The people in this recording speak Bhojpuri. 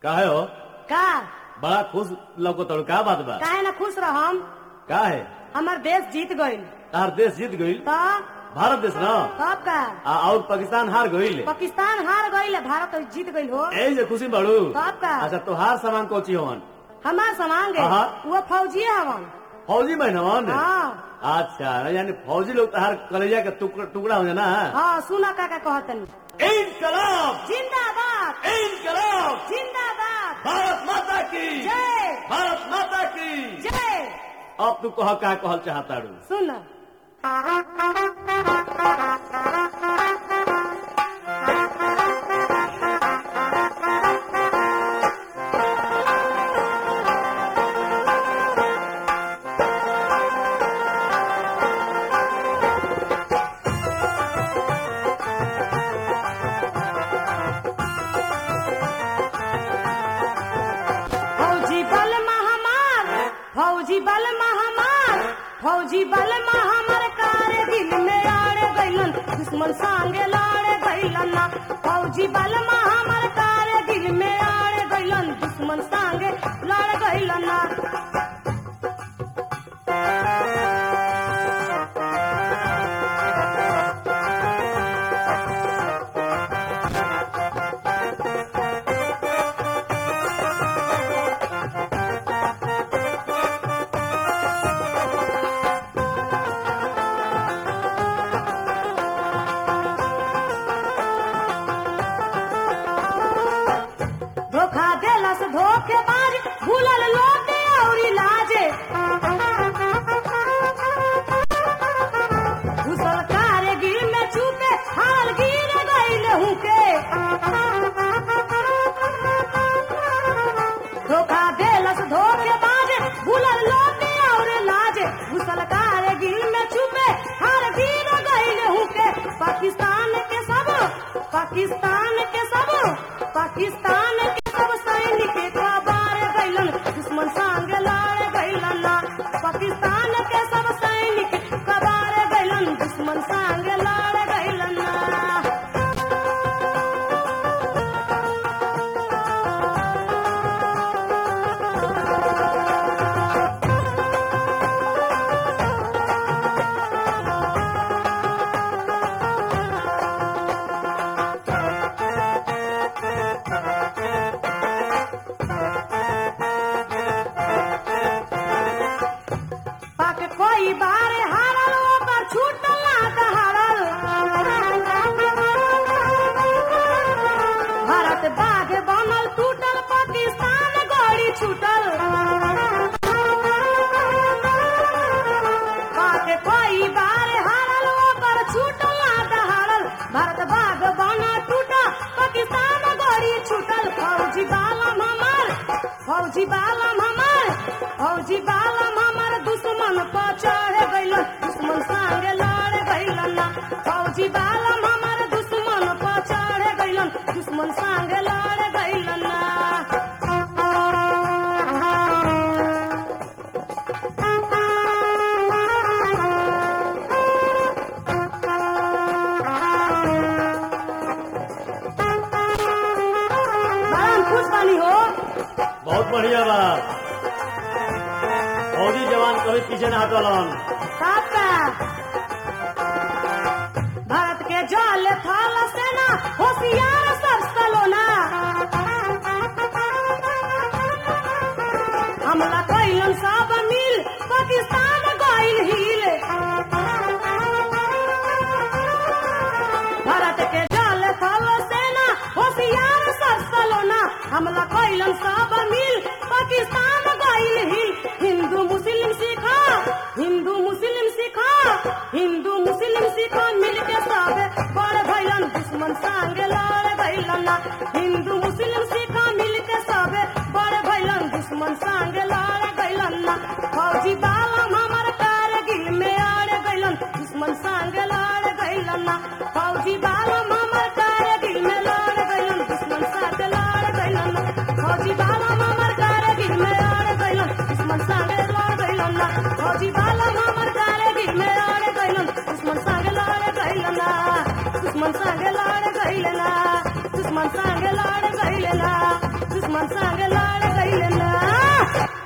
काहे हो का बड़ा खुश लौको तोड़ का बात बा काहे ना खुश रहम का है हमार देश जीत गईल तार देश जीत गईल तो भारत देश ना कब का आ, और पाकिस्तान हार गईल पाकिस्तान हार गईल भारत जीत गईल हो ए जे खुशी बाड़ू कब का अच्छा तोहार सामान कोची होवन हमार सामान गए हाँ। वो फौजी हवन फौजी में हवन हाँ अच्छा यानी फौजी लोग तोहार कलेजा के टुकड़ा टुकड़ा हो जाना हाँ सुना काका कहतन इनकलाब जिंदाबाद इनकलाब जिंदाबाद भारत माता की जय भारत माता की जय अब तू कह का कहल चाहता रू सुन फौजी बल महामार फौजी बल महामार फौजी बल महामार कारगिल में आड़े गईलन दुश्मन संगे लड़े गईलन ना फौजी बल महामार कारगिल में आड़े गईलन दुश्मन संगे लड़ गईलन ना धोखा देलस धोखेबाज भूलल लोटे औरी लाजे घुसल कारगिल में चूके हाल गिर गईल हुके धोखा देलस धोखेबाज भूलल लोटे और लाजे घुसल कारगिल में चूके हाल गिर गईल हुके पाकिस्तान के सब पाकिस्तान के सब पाकिस्तान के सब सैनिक कबार गईलन दुश्मन संग लड़ गईलन ना पाकिस्तान के सब सैनिक कबार गईलन दुश्मन संग लड़ गईलन ना पाक कोई बार हारल ओकर छूटल ना दहाड़ल भारत बाघ बनल टूटल पाकिस्तान गड़ी छूटल पाक कोई बार हारल ओकर छूटल ना दहाड़ल भारत बाघ बनल टूटल पाकिस्तान गड़ी छूटल फौजी बालम हमार फौजी बालम हमार फौजी बालम हमार दुश्मन पर चढ़ गइल दुश्मन संगे लड़ गइल ना फौजी बालम हमार दुश्मन पर चढ़ गइल दुश्मन संगे लड़ गइल ना बड़ा खुश बानी हो बहुत बढ़िया बा फौजी जवान कभी पीछे ना हटलन काका भारत के जल थल सेना होशियार सब सलोना हमला कैलन सब मिल पाकिस्तान गइल हिल भारत के जल थल सेना होशियार सब सलोना हमला कैलन सब मिल पाकिस्तान गइल हिल हिंदू मुस्लिम सिखा हिंदू मुस्लिम सिखा हिंदू मुस्लिम सिखा मिल के सब बड़ भैलन दुश्मन संगे लड़ भैलन ना हिंदू मुस्लिम सिखा मिल के सब बड़ भैलन दुश्मन संगे लड़ भैलन ना फौजी बालम हमर कारगिल में आड़ गइलन दुश्मन संगे लड़ गइलन ना फौजी बालम हमर कारगिल में लड़ गइलन दुश्मन संगे लड़ गइलन ना फौजी बालम हमर कारगिल में आड़ गइलन दुश्मन संगे लड़ गइलन ना फौजी बालम हमर कारगिल में आड़ गइलन दुश्मन संगे लड़ गइलन ना दुश्मन संगे लड़ गइलन ना दुश्मन संगे लड़ गइलन ना दुश्मन संग लड़ गइल ना